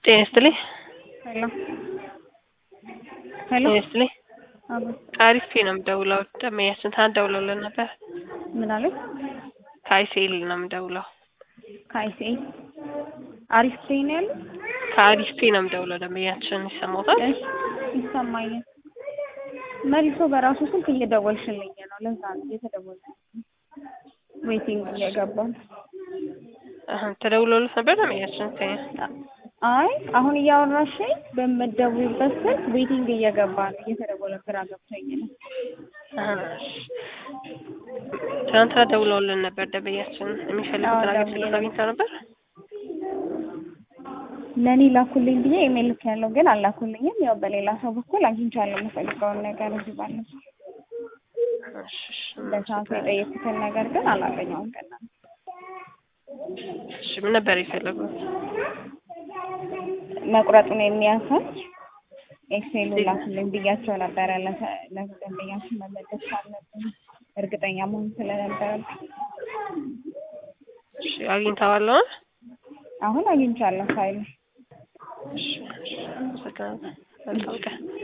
ጤና ይስጥልኝ። ሄሎ ሄሎ ጤና ይስጥልኝ። አቤት ከአሪፍ ነው የምደውለው። ደመኛችን ትናንት ደውለውልን ነበር። ምን አለኝ? ከአይሴል ነው የምደውለው። ከአይሲኤ አሪፍ ፕሌይ ነው ያለው። ከአሪፍ ነው የምደውለው። ደመኛችን ይሰማታል? እሺ ይሰማኛል። መልሶ በራሱ ስልክ እየደወልሽልኝ ነው። ለዛ ነው እየተደወለ ዌቲንግ እየገባ ነው። አሀ፣ ተደውሎልት ነበር ደመኛችን ከኛ አይ አሁን እያወራሽኝ በምትደውይበት ስልክ ዌቲንግ እየገባ ነው። እየተደወለ ግራ ገብቶኝ ነው። አሀ፣ እሺ። ትናንትና ደውለውልን ነበር ደመኛችን የሚፈልጉትን አዎ፣ አገልግሎት ደውዬ አግኝተው ነበር። ለእኔ ላኩልኝ ብዬ ኢሜል ልክ ያለው ግን አላኩልኝም። ያው በሌላ ሰው በኩል አግኝቻለሁ የምፈልገውን ነገር እዚህ ባለፈው እሺ፣ እሺ። በሰዓቱ የጠየኩትን ነገር ግን አላገኘውም። ቀና እሺ፣ ምን ነበር የፈለጉት? መቁረጡን የሚያሳይ ኤክሴሉ ላኩልኝ ብያቸው ነበረ። ለተ- ለደንበኛችን መመለስ ካለብን እርግጠኛ መሆን ስለነበረብኝ እሺ፣ አግኝተዋል አሁን? አሁን አግኝቻለሁ ፋይሉ። እሺ፣ እሺ። አመሰግናለሁ። መልካም ቀን።